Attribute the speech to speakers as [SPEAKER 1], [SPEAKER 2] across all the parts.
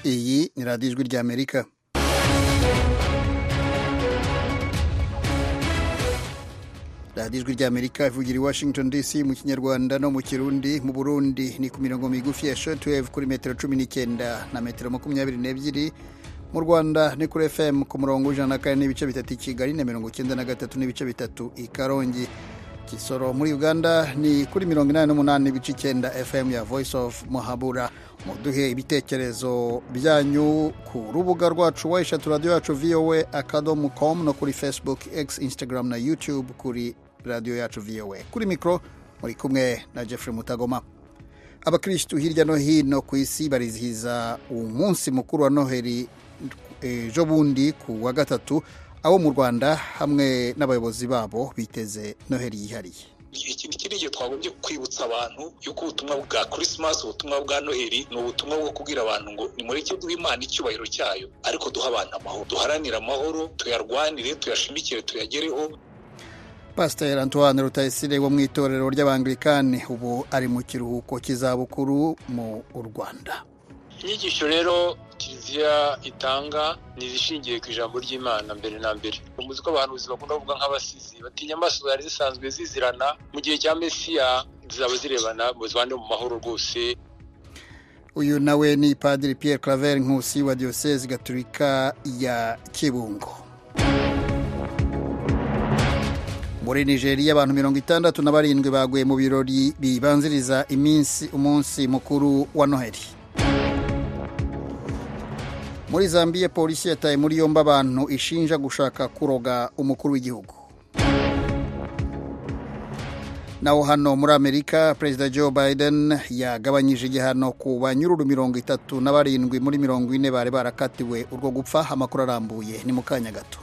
[SPEAKER 1] ni radiyo ijwi ry'amerika radiyo ijwi ry'amerika ivugira i washington dc mu kinyarwanda no mu kirundi mu burundi ni ku mirongo migufi ya shotweve kuri metero cumi n'icyenda na metero makumyabiri n'ebyiri mu rwanda ni kuri fm ku murongo w'ijana na kane n'ibice bitatu i kigali na mirongo icyenda na gatatu n'ibice bitatu i karongi kisoro muri uganda ni kuri mirongo inani n'umunani n'ibice icyenda fm ya voice of muhabura muduhe ibitekerezo byanyu ku rubuga rwacu wa eshatu radiyo yacu voa akadomu com no kuri facebook x instagram na youtube kuri radiyo yacu voa kuri mikoro muri kumwe na jeffrey mutagoma abakirisitu hirya no hino ku isi barizihiza umunsi mukuru wa noheli ejo bundi ku wa gatatu abo mu rwanda hamwe n'abayobozi babo biteze noheli yihariye
[SPEAKER 2] iki ngiki twagombye kwibutsa abantu yuko ubutumwa bwa kirisimasi ubutumwa bwa noheli ni ubutumwa bwo kubwira abantu ngo ni muri duha imana icyubahiro cyayo ariko duha abantu amahoro duharanire amahoro tuyarwanire tuyashimikire tuyagereho
[SPEAKER 1] pasiteri antoine rutayisire wo mu itorero ry'abangilikani ubu ari mu kiruhuko cy'izabukuru mu rwanda
[SPEAKER 3] inyigisho rero kiliziya itanga ni izishingiye ku ijambo ry'imana mbere na mbere umuzi ko abantu buzima bakunda kuvuga nk'abasizi batinya amaso zari zisanzwe zizirana mu gihe cya mesiya zizaba zirebana buzibane mu mahoro rwose
[SPEAKER 1] uyu nawe ni padiri Pierre claver nkusi wa diyoseze gaturika ya kibungo muri nigeria abantu mirongo itandatu na barindwi baguye mu birori bibanziriza iminsi umunsi mukuru wa noheli muri zambia polisi yataye muri yombi abantu ishinja gushaka kuroga umukuru w'igihugu naho hano muri amerika perezida joe biden yagabanyije igihano ku banyururu mirongo itatu na barindwi muri mirongo ine bari barakatiwe urwo gupfa amakuru arambuye ni mu kanya gato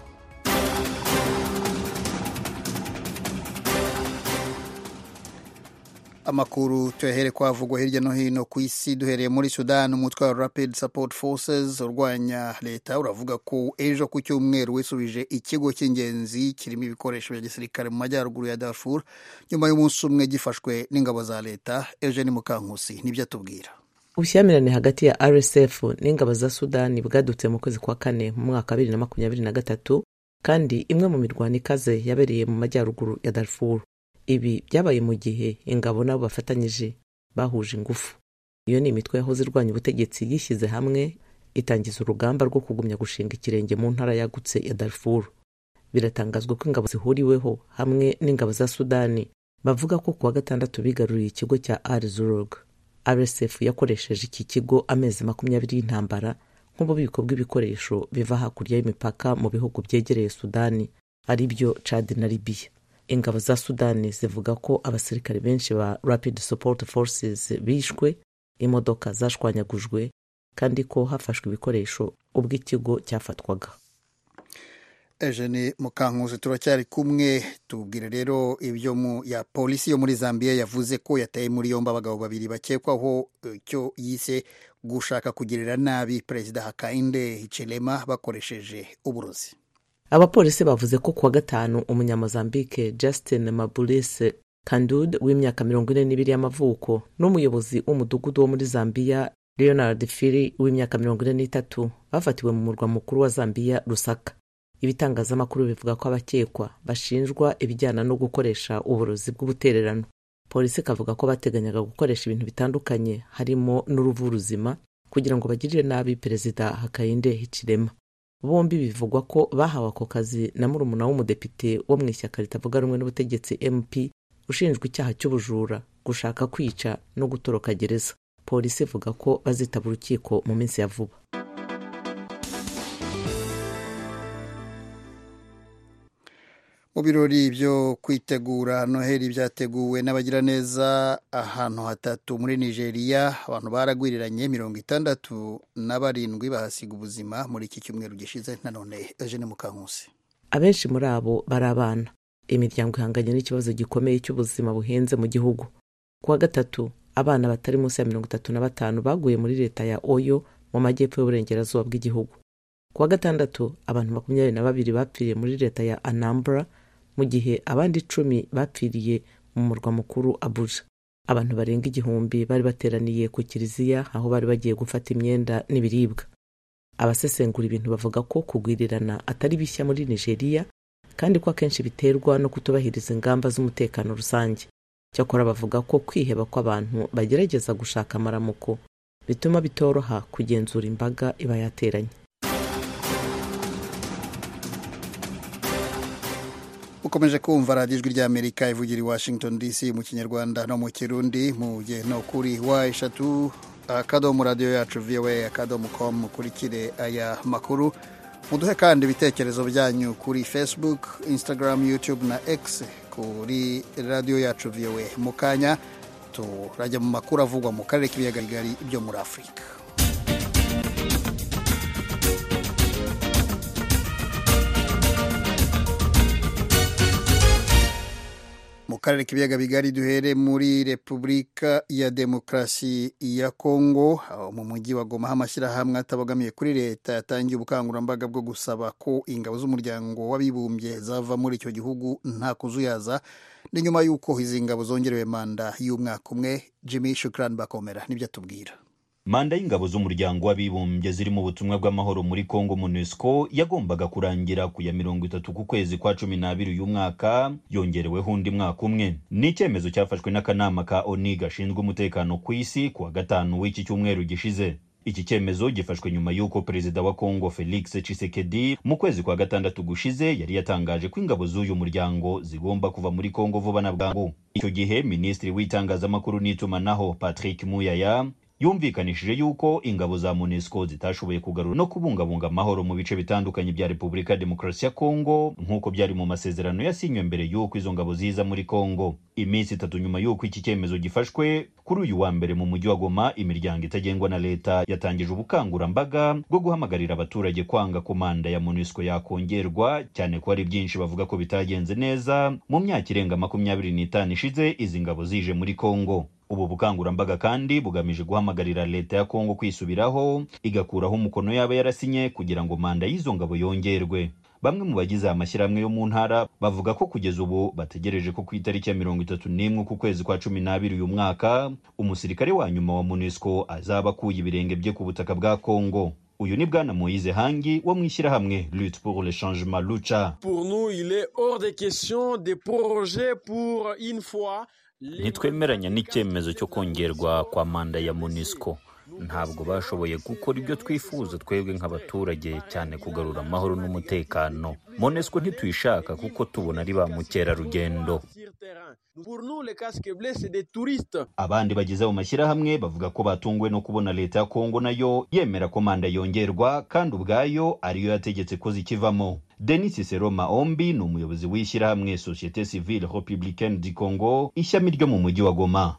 [SPEAKER 1] amakuru tuyahere kwavugwa hirya no hino ku isi duhereye muri sudani umutwe wa rapid support forces urwanya leta uravuga ko ejo ku cyumweru wisubije ikigo cy'ingenzi kirimo ibikoresho bya gisirikare mu majyaruguru ya darfur nyuma y'umunsi umwe gifashwe n'ingabo za leta eugene mukankusi nibyo atubwira
[SPEAKER 4] ubushyamirane hagati ya rsf n'ingabo za sudani bwadutse mu kwezi kwa kane mu mwaka wa bibiri na makumyabiri na gatatu kandi imwe mu mirwano ikaze yabereye mu majyaruguru ya darfur ibi byabaye mu gihe ingabo nabo bafatanyije bahuje ingufu iyo ni imitwe yahoze irwanya ubutegetsi yishyize hamwe itangiza urugamba rwo kugumya gushinga ikirenge mu ntara yagutse ya darfur biratangazwa ko ingabo zihuriweho hamwe n'ingabo za sudani bavuga ko kuwa gatandatu bigaruriye ikigo cya arzurg rsf yakoresheje iki kigo amezi makumyabiri y'intambara nk'ububiko bw'ibikoresho biva hakurya y'imipaka mu bihugu byegereye sudani ari byo chad na libiya ingabo za sudani zivuga ko abasirikare benshi ba rapid support forces bishwe imodoka zashwanyagujwe kandi ko hafashwe ibikoresho ubwo ikigo cyafatwaga
[SPEAKER 1] eugene mukankuzi turacyari kumwe tubwire rero ibyo mu ya polisi yo muri zambia yavuze ko yataye muri yombi abagabo babiri bakekwaho icyo yise gushaka kugirira nabi perezida hakainde hichilema bakoresheje uburozi
[SPEAKER 4] abapolisi bavuze ko kuwa gatanu umunyamozambike justin maburise kandud w'imyaka mirongo ine n'ibiri y'amavuko n'umuyobozi w'umudugudu wo muri zambiya leonard fili w'imyaka mirongo ine n'itatu bafatiwe mu murwa mukuru wa zambiya rusaka ibitangazamakuru bivuga ko abakekwa bashinjwa ibijyana no gukoresha uburozi bw'ubutererano polisi ikavuga ko bateganyaga gukoresha ibintu bitandukanye harimo n'uruvu ruzima kugira ngo bagirire nabi perezida hakainde hichilema bombi bivugwa ko bahawe ako kazi na murumuna w'umudepite wo mu ishyaka ritavuga rumwe n'ubutegetsi mp ushinjwa icyaha cy'ubujura gushaka kwica no gutoroka gereza polisi ivuga ko bazitaba urukiko mu minsi ya vuba
[SPEAKER 1] mu birori byo kwitegura noheli byateguwe n'abagiraneza ahantu hatatu muri nigeria abantu baragwiriranye mirongo itandatu na barindwi bahasiga ubuzima muri iki cyumweru gishize nanone eugene mukankusi
[SPEAKER 4] abenshi muri abo bari abana imiryango ihanganye n'ikibazo gikomeye cy'ubuzima buhenze mu gihugu kuwa gatatu abana batari munsi ya mirongo itatu na batanu baguye muri leta ya oyo mu majyepfo y'uburengerazuba bw'igihugu kuwa gatandatu abantu makumyabiri na babiri bapfiriye muri leta ya anambra mu gihe abandi icumi bapfiriye mu murwa mukuru abuja abantu barenga igihumbi bari bateraniye ku kiliziya aho bari bagiye gufata imyenda n'ibiribwa abasesengura ibintu bavuga ko kugwirirana atari bishya muri nigeria kandi ko akenshi biterwa no kutubahiriza ingamba z'umutekano rusange cyakora bavuga ko kwiheba kw'abantu bagerageza gushaka amaramuko bituma bitoroha kugenzura imbaga iba yateranye
[SPEAKER 1] ukomeje kumva radiyo ijwi ry'amerika ivugira i washington dc mu kinyarwanda no mu kirundi mu gihe no kuri wa eshatu akadomo radiyo yacu voa akadomo komu mukurikire aya makuru muduhe kandi ibitekerezo byanyu kuri facebook instagram youtube na x kuri radiyo yacu voa mu kanya turajya mu makuru avugwa mu karere k'ibiyaga bigari byo muri afurika mu karere k'ibiyaga bigari duhere muri repubulika ya demokarasi ya kongo aho mu mujyi wa goma amashyirahamwe atabogamiye kuri leta yatangiye ubukangurambaga bwo gusaba ko ingabo z'umuryango w'abibumbye zava muri icyo gihugu nta kuzuyaza ni nyuma y'uko izi ngabo zongerewe manda y'umwaka umwe jimmy shukrani bakomera nibyo atubwira
[SPEAKER 5] manda y'ingabo z'umuryango w'abibumbye ziri mu butumwa bw'amahoro muri congo monusco yagombaga kurangira ku ya mirongo itatu ku kwezi kwa cumi n'abiri uyu mwaka yongereweho undi mwaka umwe ni icyemezo cyafashwe n'akanama ka oni gashinzwe umutekano ku isi kuwa gatanu w'iki cyumweru gishize iki cyemezo gifashwe nyuma y'uko perezida wa congo felix tshisekedi mu kwezi kwa gatandatu gushize yari yatangaje ko ingabo z'uyu muryango zigomba kuva muri congo vuba na bwangu icyo gihe minisitiri w'itangazamakuru n'itumanaho patrick muyaya yumvikanishije yuko ingabo za monesco zitashoboye kugarura no kubungabunga amahoro mu bice bitandukanye bya repubulika ya demokarasi ya kongo nk'uko byari mu masezerano yasinywe mbere y'uko izo ngabo ziza muri kongo iminsi itatu nyuma y'uko iki cyemezo gifashwe kuri uyu wa mbere mu mujyi wa goma imiryango itagengwa na leta yatangije ubukangurambaga bwo guhamagarira abaturage kwanga ko manda ya monesco yakongerwa cyane ko hari byinshi bavuga ko bitagenze neza mu myaka irenga makumyabiri n'itanu ishize izi ngabo zije muri kongo ubu bukangurambaga kandi bugamije guhamagarira leta ya kongo kwisubiraho igakuraho umukono yaba yarasinye kugira ngo manda y'izo ngabo yongerwe bamwe mu bagize aya mashyirahamwe yo mu ntara bavuga ko kugeza ubu bategereje ko ku itariki ya mirongo itatu n'imwe ku kwezi kwa cumi n'abiri uyu mwaka umusirikare wa nyuma wa munisco azaba akuye ibirenge bye ku butaka bwa kongo uyu ni bwana moyize hangi wo mu ishyirahamwe lutte pour le changement lucha
[SPEAKER 6] pour nous il est hors de question de proroger pour une fois
[SPEAKER 7] ntitwemeranya n'icyemezo cyo kongerwa kwa manda ya munisco ntabwo bashoboye gukora ibyo twifuza twebwe nk'abaturage cyane kugarura amahoro n'umutekano monesco ntituyishaka kuko tubona ari ba mukerarugendo
[SPEAKER 5] abandi bagize mu mashyirahamwe bavuga ko batunguwe no kubona leta ya kongo nayo yemera ko manda yongerwa kandi ubwayo ariyo yategetse ko zikivamo denis seroma ombi ni umuyobozi w'ishyirahamwe societe civile republicaine du congo ishami ryo mu mujyi wa goma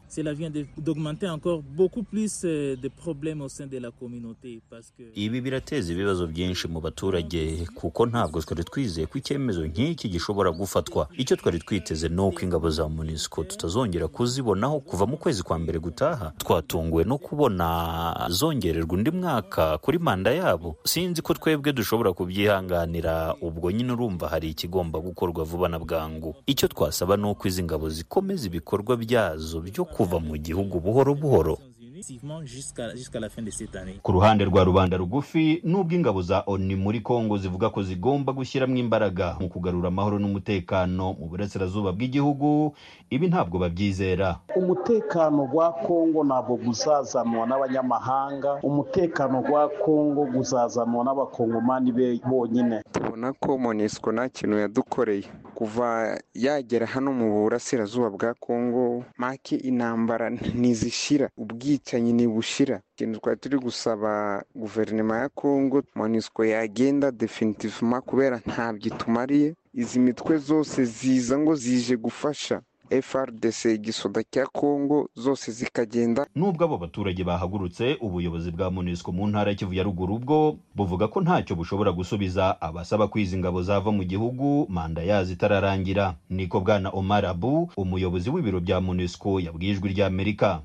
[SPEAKER 7] ibi birateza ibibazo byinshi mu baturage kuko ntabwo twari twizeye ko icyemezo nk'iki gishobora gufatwa icyo twari twiteze ni uko ingabo za munisco tutazongera kuzibonaho kuva mu kwezi kwa mbere gutaha twatunguwe no kubona zongererwa undi mwaka kuri manda yabo sinzi ko twebwe dushobora kubyihanganira ubwo nyine urumva hari ikigomba gukorwa vuba na bwangu icyo twasaba ni uko izi ngabo zikomeza ibikorwa byazo byo kuva mu gihugu buhoro buhoro
[SPEAKER 5] ku ruhande rwa rubanda rugufi n'ubwo ingabo za oni muri kongo zivuga ko zigomba gushyiramo imbaraga mu kugarura amahoro n'umutekano mu burasirazuba bw'igihugu ibi ntabwo babyizera
[SPEAKER 8] umutekano wa kongo ntabwo guzazanwa n'abanyamahanga umutekano wa kongo guzazanwa n'abakongomani be bonyine
[SPEAKER 9] tubona ko monisco nta kintu yadukoreye kuva yagera hano mu burasirazuba bwa kongo make intambara ntizishira ubwicanyi ntibushira ikintu twari turi gusaba guverinoma ya kongo monisco yagenda definitivema kubera ntabwo itumariye izi mitwe zose ziza ngo zije gufasha frdc igisoda cya kongo zose zikagenda
[SPEAKER 5] nubwo abo baturage bahagurutse ubuyobozi bwa monisco mu ntara ya kivu ya ruguru bwo buvuga ko ntacyo bushobora gusubiza abasaba ko izi ngabo zava mu gihugu manda yazo itararangira niko bwana omar abu umuyobozi w'ibiro bya monisco yabwiye ijwi ry'amerika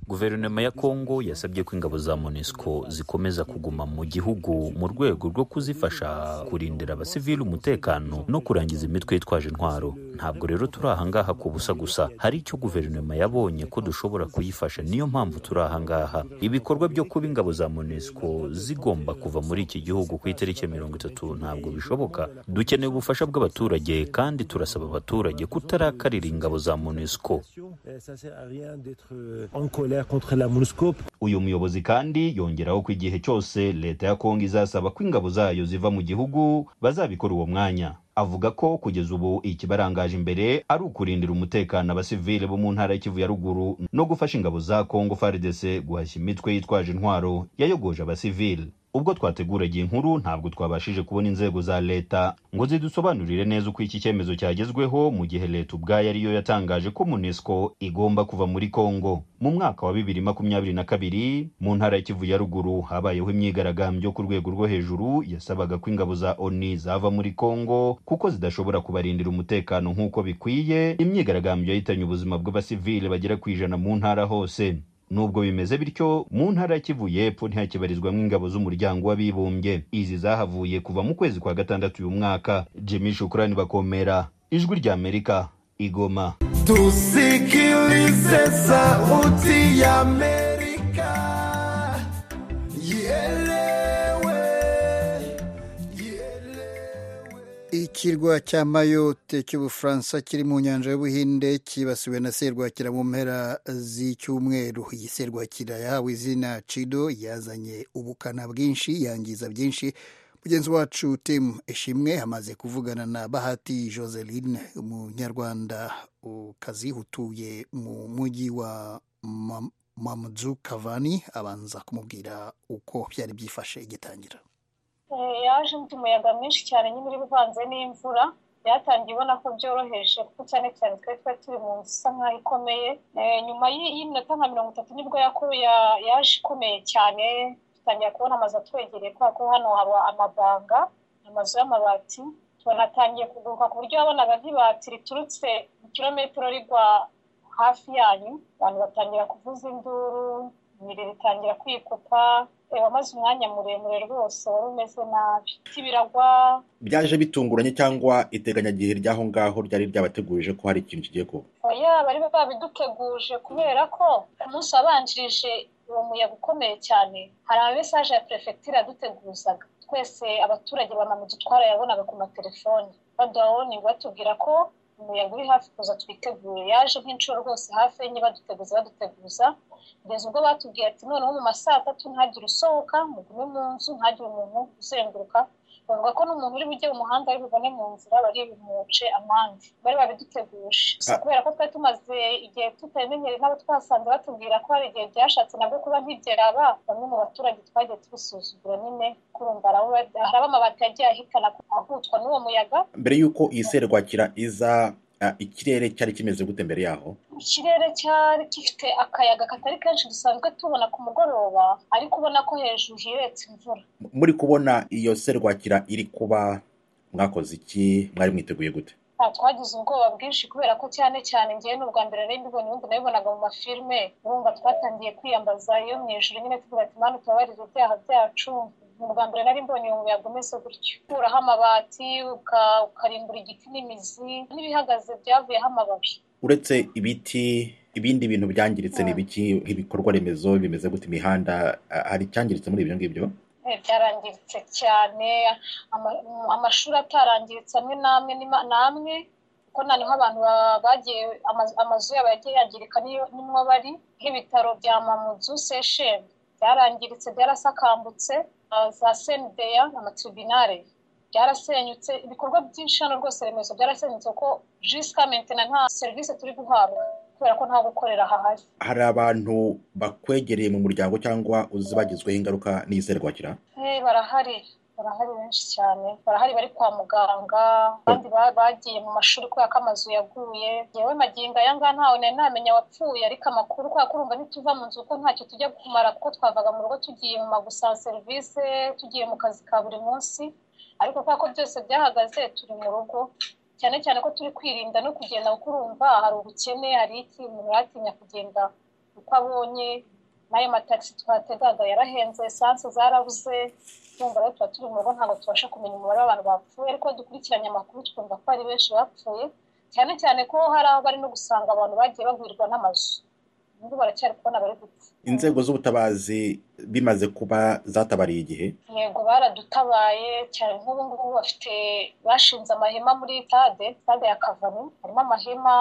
[SPEAKER 7] guverinoma ya kongo yasabye ko ingabo za monisco zikomeza kuguma mu gihugu mu rwego rwo kuzifasha kurindira abasivili umutekano no kurangiza imitwe yitwaje intwaro ntabwo rero turi ahangaha ku busa gusa hari icyo guverinoma yabonye ko dushobora kuyifasha niyo mpamvu turi ahangaha ibikorwa byo kuba ingabo za monesco zigomba kuva muri iki gihugu ku itariki ya mirongo itatu ntabwo bishoboka dukeneye ubufasha bw'abaturage kandi turasaba abaturage kutarakarira ingabo za monesco
[SPEAKER 5] uyu muyobozi kandi yongeraho ko igihe cyose leta ya kongo izasaba ko ingabo zayo ziva mu gihugu bazabikora uwo mwanya avuga ko kugeza ubu ikibarangaje imbere ari ukurindira umutekano abasivile bo mu ntara y'ikivu ya ruguru no gufasha ingabo za kongo fardc guhashya imitwe yitwaje intwaro yayogoje abasivile ubwo twateguraga iyi nkuru ntabwo twabashije kubona inzego za leta ngo zidusobanurire neza uko iki cyemezo cyagezweho mu gihe leta ubwayo ariyo yatangaje ko munesco igomba kuva muri congo mu mwaka wa bibiri makumyabiri na kabiri mu ntara y'ikivu ya ruguru habayeho imyigaragambyo ku rwego rwo hejuru yasabaga ko ingabo za oni zava muri congo kuko zidashobora kubarindira umutekano nk'uko bikwiye imyigaragambyo yahitanye ubuzima bw'abasivile bagera ku ijana mu ntara hose nubwo bimeze bityo mu ntara ya kivu y'epfo ntihakibarizwamo ingabo z'umuryango w'abibumbye izi zahavuye kuva mu kwezi kwa gatandatu uyu mwaka jimmy shukurani bakomera ijwi rya amerika igoma
[SPEAKER 10] tusikilize sauti ya amerika ielewe
[SPEAKER 1] ikirwa cya mayotte cy'ubufaransa kiri mu nyanja y'ubuhinde cyibasiwe na serwakira mu mpera z'icyumweru iyi serwakira yahawe izina cido yazanye ubukana bwinshi yangiza byinshi mugenzi wacu timu ishimwe amaze kuvugana na bahati joseline umunyarwanda ukazi utuye mu mujyi wa mamudu kavani abanza kumubwira uko byari byifashe igitangira
[SPEAKER 11] yaje mfite umuyaga mwinshi cyane nyine uri uvanze n'imvura byatangiye ubona ko byoroheje kuko cyane cyane twari twari turi mu nzu isa nkaho ikomeye nyuma y'iminota nka mirongo itatu nibwo yaje ikomeye cyane dutangira kubona amazu atwegereye kubera ko hano haba amabanga amazu y'amabati banatangiye kuguruka ku buryo wabonaga nk'ibati riturutse kilometero rigwa hafi yanyu abantu batangira kuvuza induru ibirere ritangira kwikupa wamaze umwanya muremure rwose wari umeze nabi biragwa
[SPEAKER 12] byaje bitunguranye cyangwa iteganyagihe ry'aho ngaho ryari ryabategurije ko hari ikintu kigiye kuba
[SPEAKER 11] oya bari babiduteguje kubera ko ku munsi wabanjirije uwo muyaga ukomeye cyane hari ama mesaje ya perefegitura yaduteguzaga twese abaturage bamamudu twarayabonaga ku matelefoni baduhawoni batubwira ko umuyaga uri hafi kuza twitegure yaje nk'inshuro rwose hafi enye baduteguza baduteguza kugeza ubwo batubwiye ati noneho mu ma saa tatu ntagire usohoka mugume mu nzu ntagire umuntu uzenguruka bavuga ko n'umuntu uri bujye mu muhanda ari bubone mu nzira bari bumuce amande bari babiduteguje gusa kubera ko twari tumaze igihe tutamenyereye n'abo twasanze batubwira ko hari igihe byashatse nabwo kuba ntibyaraba bamwe mu baturage twagiye tubisuzugura nyine kurumva hari abo amabati yagiye ahitana ahutwa n'uwo muyaga
[SPEAKER 12] mbere y'uko iyi serwakira iza ah, ikirere cyari kimeze gute mbere yaho
[SPEAKER 11] ikirere cyari gifite akayaga katari kenshi dusanzwe tubona ku mugoroba ariko ubona ko hejuru hiretse imvura
[SPEAKER 12] M- muri kubona iyo serwakira iri kuba mwakoze iki mwari mwiteguye gute
[SPEAKER 11] Ah, twagize ubwoba bwinshi kubera ko cyane cyane ngewe ni ubwa mbere nari mbibonye ubundi nabibonaga mu mafilime urumva twatangiye kwiyambaza iyo mu ijoro nyine tuvuga ati mana utubabarire ibyaha byacu ni ubwa mbere nari mbonye uwo muyaga umeze gutyo ukuraho amabati uka- ukarimbura igiti n'imizi n'ibihagaze byavuyeho amababi
[SPEAKER 12] uretse ibiti ibindi bintu byangiritse ni ibiki nk'ibikorwa remezo bimeze gute imihanda ah, hari icyangiritse muri ibyo ngibyo
[SPEAKER 11] Eh, byarangiritse cyane ama- mm, amashuri atarangiritse amwe n'amwe n'ima- n'amwe kuko noneho abantu ba- bagiye amazu- amazu yabo yagiye yangirika niyo- nimwo bari nk'ibitaro bya mamudu sesheni byarangiritse byarasakambutse ah, za sendeya amatribinare byarasenyutse ibikorwa byinshi hano rwose remezo byarasenyutse kuko jisika mentena nta serivisi turi guhabwa kubera ko nta gukorera hahari
[SPEAKER 12] hari abantu bakwegereye mu muryango cyangwa uzi bagizweho ingaruka n'iyi serwakira
[SPEAKER 11] Eh, barahari barahari benshi cyane barahari bari kwa muganga abandi ba- bagiye mu mashuri kubera ko amazu yaguye yewe magingo aya ngaya ntawe nari namenya wapfuye ariko amakuru kubera ko urumva ntituva mu nzu kuko ntacyo tujya kumara kuko twavaga mu rugo tugiye mu magusaba serivisi tugiye mu kazi ka buri munsi ariko kubera ko byose byahagaze turi mu rugo cyane cyane ko turi kwirinda no kugenda kuko urumva hari ubukene hari iki umuntu yatinya kugenda uko abonye n'ayo matagisi twategaga yarahenze esanse zarabuze urumva rero tuba turi mu rugo ntabwo tubasha kumenya umubare w'abantu bapfuye ariko dukurikiranye amakuru twumva ko ari benshi bapfuye cyane cyane ko hari aho bari no gusanga abantu bagiye bagwirirwa n'amazu ubu baracyari kubona bari gupfa
[SPEAKER 12] inzego z'ubutabazi bimaze kuba zatabariye igihe
[SPEAKER 11] yego baradutabaye cyane nk'ubu ngubu bafite bashinze amahema muri tade tade ya kavani harimo amahema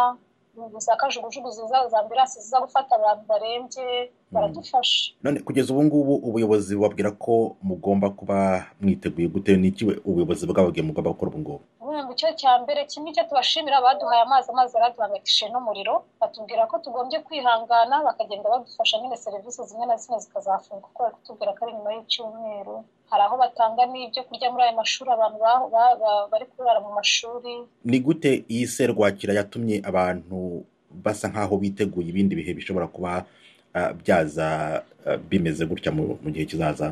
[SPEAKER 11] za kajugujugu ziza za ambiranse ziza gufata abantu barembye baradufasha
[SPEAKER 12] none kugeza ubu ngubu ubuyobozi bubabwira ko mugomba kuba mwiteguye gute n'iki we- ubuyobozi bwababwiye mugomba gukora ubu ngubu
[SPEAKER 11] ubundi icyo cya mbere kimwe icyo tubashimira baduhaye amazi amazi yaraduhangayikishije n'umuriro batubwira ko tugombye kwihangana bakagenda badufasha nyine serivisi zimwe na zimwe zikazafunguka kuko bari kutubwira ko ari nyuma y'icyumweru hari aho batanga n'ibyo kurya muri ayo mashuri abantu ba- ba- ba- bari kurara mu mashuri
[SPEAKER 12] ni gute iyi serwakira yatumye abantu basa nk'aho biteguye ibindi bihe bishobora kuba ah, byaza ah, bimeze gutya mu mu gihe kizaza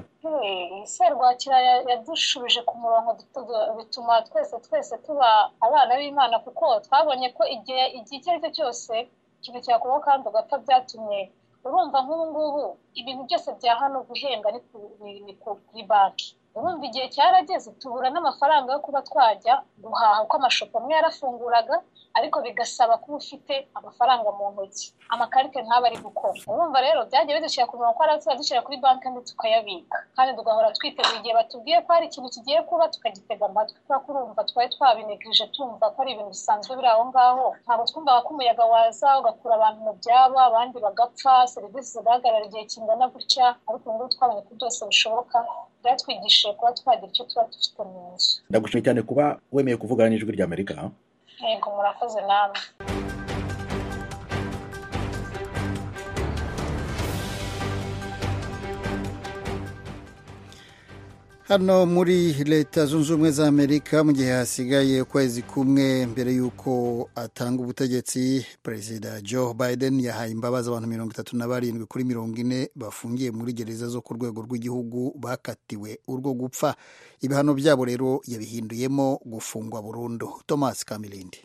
[SPEAKER 11] Hey, serwakira ya- yadushubije ku murongo dutu- bituma twese twese tuba abana b'imana kuko twabonye ko igihe igihe icyo ari cyo cyose ikintu cyakubaho kandi ugapfa byatumye urumva nk'ubu ngubu ibintu byose bya hano guhenga ni ku- ni- ni ku- kuri banki urumva igihe cyarageze tubura n'amafaranga yo kuba twajya guhaha kuko amashopo amwe yarafunguraga ariko bigasaba kuba ufite amafaranga mu ntoki amakarite ntaba ari gukora urumva rero byagiye bidushyira ku murongo ko ari dushyira kuri banki kandi tukayabika kandi tugahora twiteguye igihe batubwiye ko hari ikintu kigiye kuba tukagitega amatwi kubera ko urumva twari twabinigirije tumva ko ari ibintu bisanzwe biri aho ngaho ntabwo twumvaga ko umuyaga waza ugakura abantu mu byabo abandi bagapfa serivisi zigahagarara igihe kingana gutya ariko ubu ngubu twabonye ko byose bishoboka byatwigishije kuba twagira icyo tuba dufite mu nzu
[SPEAKER 12] ndagushimye cyane kuba wemeye kuvugana n'ijwi ry'amerika
[SPEAKER 11] yego murakoze namwe
[SPEAKER 1] hano muri leta zunze ubumwe za amerika mu gihe hasigaye ukwezi kumwe mbere y'uko atanga ubutegetsi perezida joe biden yahaye imbabazi abantu mirongo itatu na barindwi kuri mirongo ine bafungiye muri gereza zo ku rwego rw'igihugu bakatiwe urwo gupfa ibihano byabo rero yabihinduyemo gufungwa burundu thomas kamilindi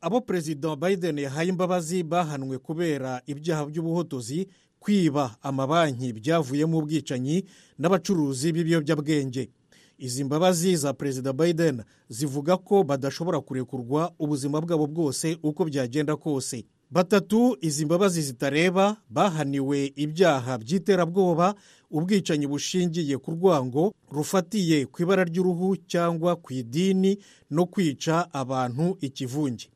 [SPEAKER 13] abo perezida biden yahaye imbabazi bahanwe kubera ibyaha by'ubuhotozi kwiba amabanki byavuyemo ubwicanyi n'abacuruzi b'ibiyobyabwenge izi mbabazi za perezida biden zivuga ko badashobora kurekurwa ubuzima bwabo bwose uko byagenda kose batatu izi mbabazi zitareba bahaniwe ibyaha by'iterabwoba ubwicanyi bushingiye ku rwango rufatiye ku ibara ry'uruhu cyangwa ku idini no kwica abantu ikivunge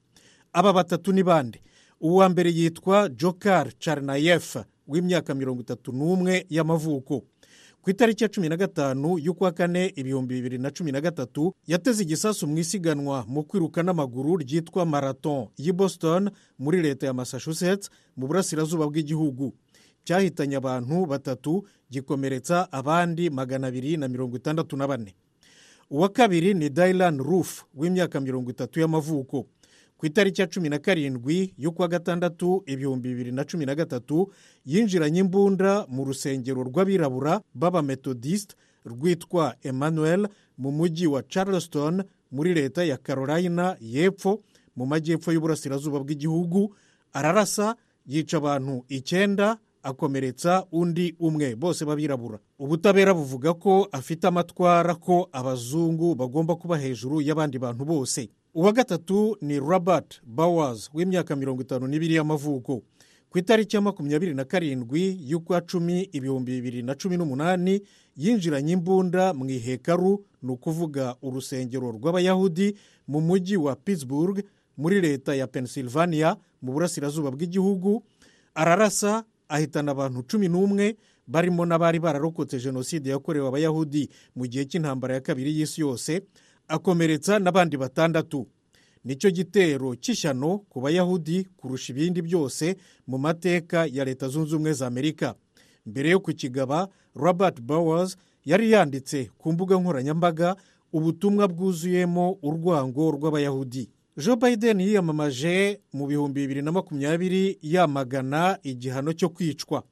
[SPEAKER 13] aba batatu ni bande uwa mbere yitwa jokar carnayefa w'imyaka mirongo itatu n'umwe y'amavuko ku itariki ya cumi na gatanu y'ukwa kane ibihumbi bibiri na cumi na gatatu yateze igisasu mu isiganwa mu kwiruka n'amaguru ryitwa marathon y'i boston muri leta ya massachusetts mu burasirazuba bw'igihugu cyahitanye abantu batatu gikomeretsa abandi magana abiri na mirongo itandatu na bane uwa kabiri ni dailan roof w'imyaka mirongo itatu y'amavuko ku itariki ya cumi na karindwi y'ukwa gatandatu ibihumbi bibiri na cumi na gatatu yinjiranye imbunda mu rusengero rw'abirabura b'abametodisite rwitwa emmanuel mu mujyi wa charleston muri leta ya carolina y'epfo mu majyepfo y'uburasirazuba bw'igihugu ararasa yica abantu icyenda akomeretsa undi umwe bose babirabura ubutabera buvuga ko afite amatwara ko abazungu bagomba kuba hejuru y'abandi bantu bose uwa gatatu ni robert bowers w'imyaka mirongo itanu n'ibiri y'amavuko ku itariki ya makumyabiri na karindwi y'ukwa cumi ibihumbi bibiri na cumi n'umunani yinjiranye imbunda mu ihekaru ni ukuvuga urusengero rw'abayahudi mu mujyi wa pittsburgh muri leta ya pennsylvania mu burasirazuba bw'igihugu ararasa ahitana abantu cumi n'umwe barimo n'abari bararokotse jenoside yakorewe abayahudi mu gihe cy'intambara ya kabiri y'isi yose akomeretsa n'abandi batandatu nicyo gitero cy'ishyano ku bayahudi kurusha ibindi byose mu mateka ya leta zunze ubumwe za amerika mbere yo kukigaba robert bowers yari yanditse ku mbuga nkoranyambaga ubutumwa bwuzuyemo urwango rw'abayahudi joe biden yiyamamaje mu bihumbi bibiri na makumyabiri yamagana igihano cyo kwicwa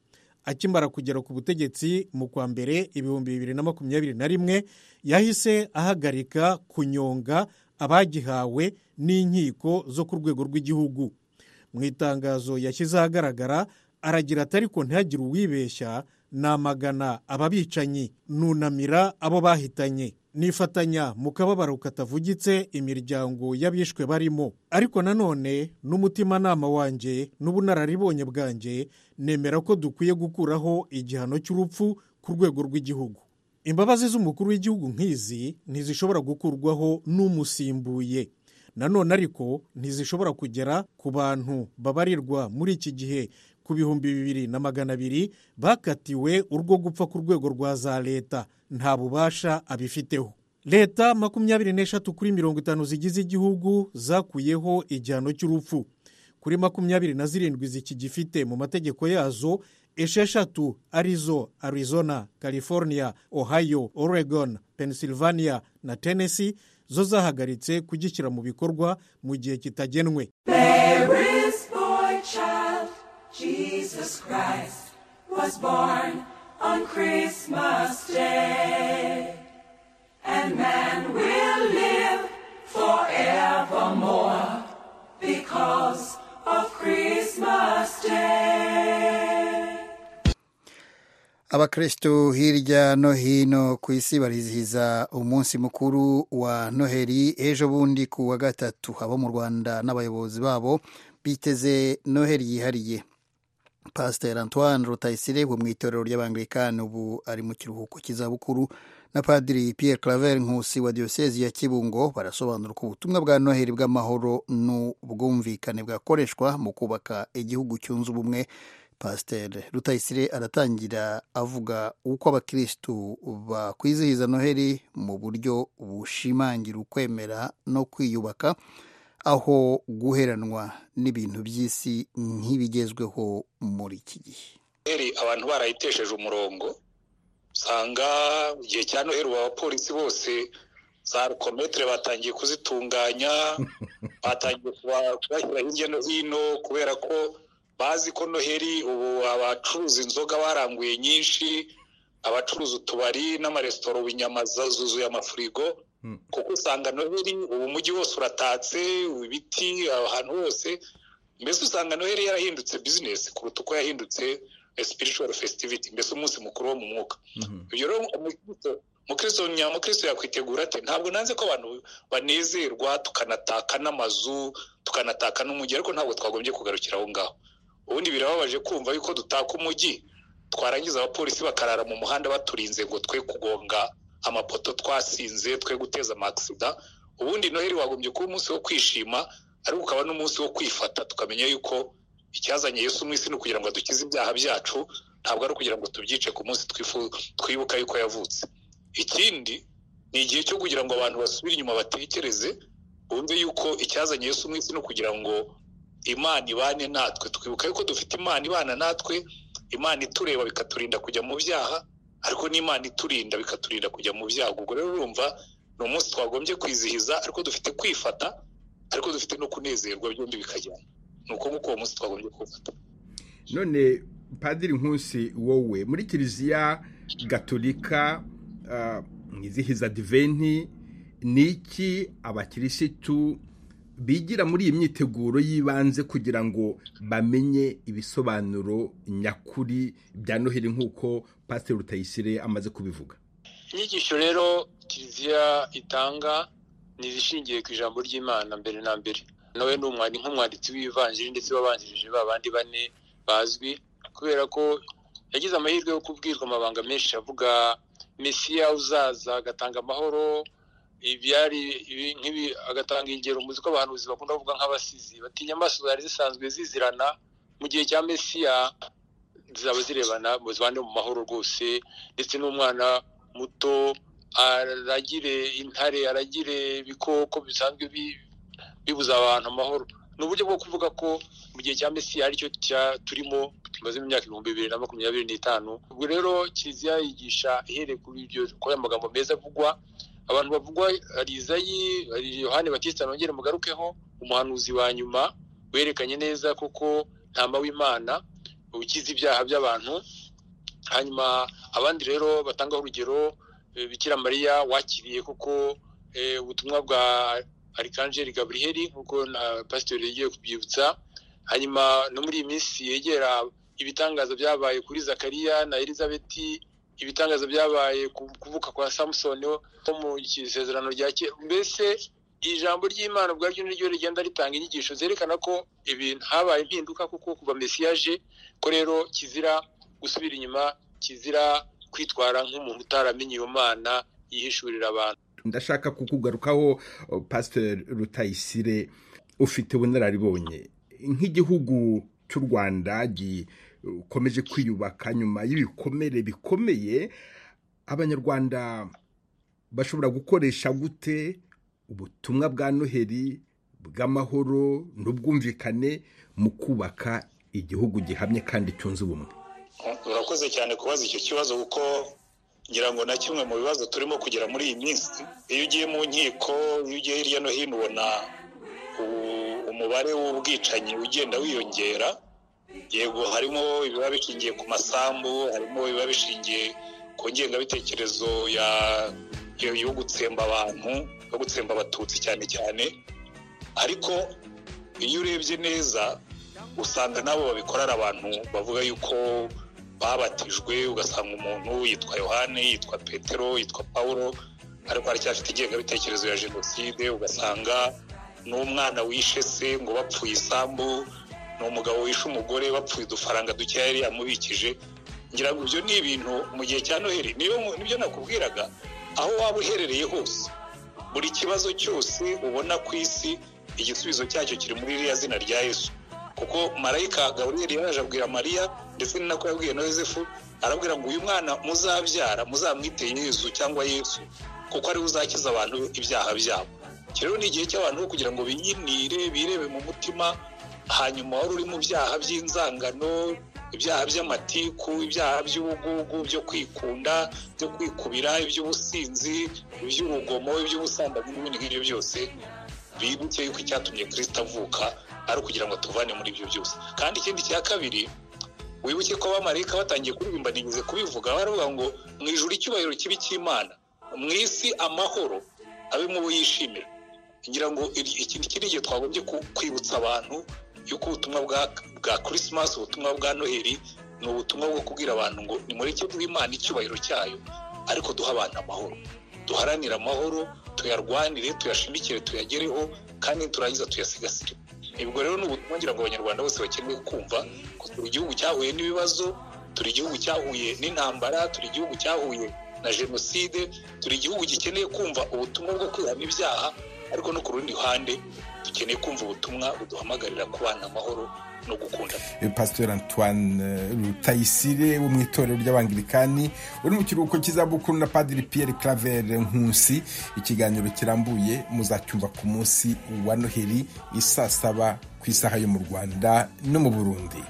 [SPEAKER 13] akimara kugera ku butegetsi mu kwa mbere ibihumbi bibiri na makumyabiri na rimwe yahise ahagarika kunyonga abagihawe n'inkiko zo ku rwego rw'igihugu mu itangazo yashyize ahagaragara aragira ati ariko ntihagire uwibeshya namagana ababicanyi nunamira abo bahitanye nifatanya mu kababaro katavugitse imiryango y'abishwe barimo ariko nanone n'umutimanama wanjye n'ubunararibonye bwanjye nemera ko dukwiye gukuraho igihano cy'urupfu ku rwego rw'igihugu imbabazi z'umukuru w'igihugu nk'izi ntizishobora gukurwaho n'umusimbuye nanone ariko ntizishobora kugera ku bantu babarirwa muri iki gihe ku bihumbi bibiri na magana abiri bakatiwe urwo gupfa ku rwego rwa za leta nta bubasha abifiteho leta makumyabiri n'eshatu kuri mirongo itanu zigize igihugu zakuyeho igihano cy'urupfu kuri makumyabiri na zirindwi zikigifite mu mategeko yazo esheshatu arizo arizona california ohio oregon pennsylvania na tennessee zo zahagaritse kugishyira mu bikorwa mu gihe kitagenwe
[SPEAKER 14] Jesus Christ was born on Christmas Day. And man will live forevermore because of Christmas Day.
[SPEAKER 1] abakristo hirya no hino ku isi barizihiza umunsi mukuru wa noheli ejo bundi ku wa gatatu abo mu rwanda n'abayobozi babo biteze noheli yihariye pasiteri antoine rutayisire wo mu itorero ry'abangilikani ubu ari mu kiruhuko cy'izabukuru na padiri Pierre claver nkusi wa diyosezi ya kibungo barasobanura ko ubutumwa bwa noheli bw'amahoro n'ubwumvikane bwakoreshwa mu kubaka igihugu cyunze ubumwe pasiteri rutayisire aratangira avuga uko abakirisitu bakwizihiza noheli mu buryo bushimangira ukwemera no kwiyubaka aho guheranwa n'ibintu by'isi nk'ibigezweho muri iki gihe
[SPEAKER 2] abantu barayitesheje umurongo usanga mu gihe cya noheli abapolisi bose za rukometere batangiye kuzitunganya batangiye kubashyira hirya no hino kubera ko bazi ko noheli ubu abacuruza inzoga baranguye nyinshi abacuruza utubari n'amaresitora ubu inyama zuzuye amafurigo kuko usanga noheli ubu mujyi wose uratatse ibiti ahantu hose mbese usanga noheli yarahindutse bizinesi kuruta uko yahindutse spiritual festivity mbese umunsi mukuru wo mu mwuka ibyo rero umukristo nyamukristo yakwitegura ati ntabwo nanze ko abantu banezerwa tukanataka n'amazu tukanataka n'umujyi ariko ntabwo twagombye kugarukira aho ngaho ubundi birababaje kumva yuko dutaka umujyi twarangiza abapolisi bakarara mu muhanda baturinze ngo twe kugonga amapoto twasinze twe guteza amakisida ubundi noheli wagombye kuba umunsi wo kwishima ariko ukaba n'umunsi wo kwifata tukamenya yuko icyazanye Yesu mu isi ni ukugira ngo dukize ibyaha byacu ntabwo ari ukugira ngo tubyice ku munsi twibuka yuko yavutse ikindi ni igihe cyo kugira ngo abantu basubire inyuma batekereze bumve yuko icyazanye Yesu mu isi ni ukugira ngo imana ibane natwe twibuka yuko dufite imana ibana natwe imana itureba bikaturinda kujya mu byaha ariko n'imana iturinda bikaturinda kujya mu byago ubwo rero urumva ni umunsi twagombye kwizihiza ariko dufite kwifata ariko dufite no kunezerwa byombi bikajyana ni uko nguko uwo munsi twagombye kuwufata
[SPEAKER 15] none padiri nkusi wowe muri kiliziya gatolika mwizihiza diventi ni iki abakirisitu bigira muri iyi myiteguro y'ibanze kugira ngo bamenye ibisobanuro nyakuri bya noheli nk'uko pasiteri rutayisire amaze kubivuga
[SPEAKER 3] inyigisho rero kiliziya itanga ni izishingiye ku ijambo ry'imana mbere na mbere nawe ni nk'umwanditsi w'ivanjiri ndetse wabanjirije ba bandi bane bazwi kubera ko yagize amahirwe yo kubwirwa amabanga menshi avuga mesiya uzaza agatanga amahoro ibyari nk'ibi agatanga ingero muzi ko abahanuzi bakunda kuvuga nk'abasizi batinya amaso zari zisanzwe zizirana mu gihe cya mesiya zaba zirebana zibane mu mahoro rwose ndetse n'umwana muto aragire intare aragire ibikoko bisanzwe bibuza abantu amahoro ni uburyo bwo kuvuga ko mu gihe cya mesiya aricyo turimo tumaze mu myaka ibihumbi bibiri na makumyabiri n'itanu ubwo rero kiliziya yigisha ihereye kuri ibyo kuri aya magambo meza avugwa abantu bavugwa hari izayi hari yohani batista nongere mugarukeho umuhanuzi wa nyuma werekanye neza kuko ntama w'imana ukiza ibyaha by'abantu hanyuma abandi rero batanga urugero bikira mariya wakiriye kuko ubutumwa bwa arikanjeri gaburiheri nk'uko na pasiteri yagiye kubyibutsa hanyuma no muri iyi minsi yegera ibitangaza byabaye kuri zakariya na elizabeti ibitangaza byabaye ku kuvuka kwa samusoni wo mu isezerano rya kera mbese ijambo ry'imana ubwaryo niryo rigenda ritanga inyigisho zerekana ko ibintu habaye impinduka kuko kuva mesiyaje ko rero kizira gusubira inyuma kizira kwitwara nk'umuntu utaramenye iyo mana yihishurira abantu
[SPEAKER 15] ndashaka kukugarukaho oh, pasiteri rutayisire ufite ubunararibonye nk'igihugu cy'u rwanda gikomeje kwiyubaka nyuma y'ibikomere bikomeye abanyarwanda bashobora gukoresha gute ubutumwa bwa noheli bw'amahoro n'ubwumvikane mu kubaka igihugu gihamye kandi cyunze ubumwe
[SPEAKER 2] urakoze cyane kubaza icyo kibazo kuko ngira ngo na kimwe mu bibazo turimo kugera muri iyi minsi iyo ugiye mu nkiko iyo ugiye hirya no hino ubona umubare w'ubwicanyi ugenda wiyongera yego harimo ibiba bishingiye ku masambu harimo ibiba bishingiye ku ngengabitekerezo yo gutsemba abantu yo gutsemba abatutsi cyane cyane ariko iyo urebye neza usanga nabo babikorera abantu bavuga yuko babatijwe ugasanga umuntu yitwa yohane yitwa petero yitwa paul ariko aracyafite ingengabitekerezo ya jenoside ugasanga n'umwana wishe se ngo bapfuye isambu ni umugabo wishe umugore bapfuye udufaranga dukeya yari yamubikije ngira ngo ibyo ni ibintu mu gihe cya noheli nibyo nakubwiraga aho waba uherereye hose buri kibazo cyose ubona ku isi igisubizo cyacyo kiri muri iriya zina rya yesu kuko marayika gaburiyeri yaraje abwira mariya ndetse ni nako yabwiye na yosefu arabwira ngo uyu mwana muzabyara muzamwite yesu cyangwa yesu kuko ariwe uzakiza abantu ibyaha byabo rero ni igihe cy'abantu kugira ngo biyinire birebe mu mutima hanyuma wari uri mu byaha by'inzangano ibyaha by'amatiku ibyaha by'ubugugu byo kwikunda byo kwikubira iby'ubusinzi iby'urugomo iby'ubusambanyi n'ibindi ngibyo byose bibuke yuko icyatumye kirisita avuka ari ukugira ngo tuvane muri ibyo byose kandi ikindi cya kabiri wibuke ko abamarayika batangiye kuririmba ntigeze kubivuga baravuga ngo mu ijuru icyubahiro kibi cy'imana mu isi amahoro abe mu bo yishimira ngira ngo iki ngiki ni igihe twagombye kwibutsa abantu yuko ubutumwa bwa kirisimasi ubutumwa bwa noheli ni ubutumwa bwo kubwira abantu ngo nimureke bw'imana icyubahiro cyayo ariko duha abantu amahoro duharanire amahoro tuyarwanire tuyashimikire tuyagereho kandi turangiza tuyasigasire ubwo rero ni ubutumwa ngira ngo abanyarwanda bose bakeneye kumva ko turi igihugu cyahuye n'ibibazo turi igihugu cyahuye n'intambara turi igihugu cyahuye na jenoside turi igihugu gikeneye kumva ubutumwa bwo kwihana ibyaha ariko no ku rundi ruhande dukeneye kumva ubutumwa buduhamagarira kubana amahoro no gukunda
[SPEAKER 15] pasiteri antoine rutayisire wo mu itorero ry'abangirikani uri mu kiruhuko cy'izabukuru na padiri piyeri karavere nkusi ikiganiro kirambuye muzacyumva ku munsi wa noheli isaa saba ku isaha yo mu rwanda no mu burundi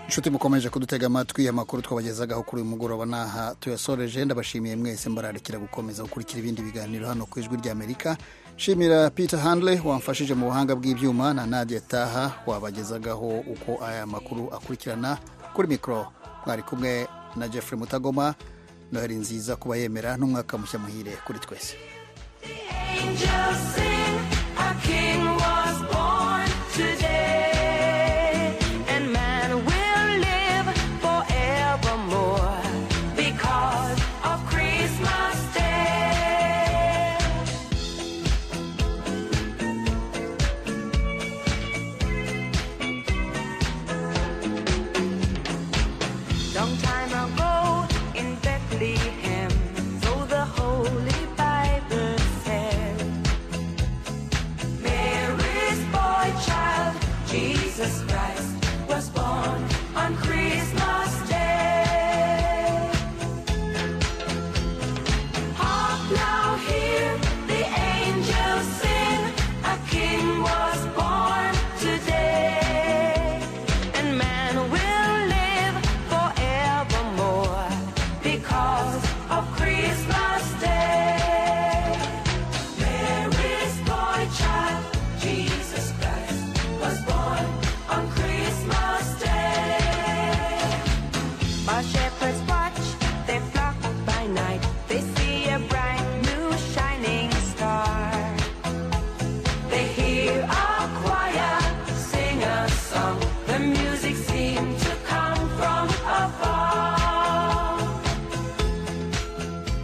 [SPEAKER 1] inshuti mukomeje kudutega amatwi amakuru twabagezagaho kuri uyu mugoroba n'aha tuyasoreje ndabashimiye mwese mbararikira gukomeza gukurikira ibindi biganiro hano ku ijwi ry'amerika nshimira peter handle wamfashije mu buhanga bw'ibyuma na nadia taha wabagezagaho uko aya makuru akurikirana kuri mikoro mwari kumwe na jeffrey mutagoma noheli nziza kuba yemera n'umwaka mushya muhire kuri twese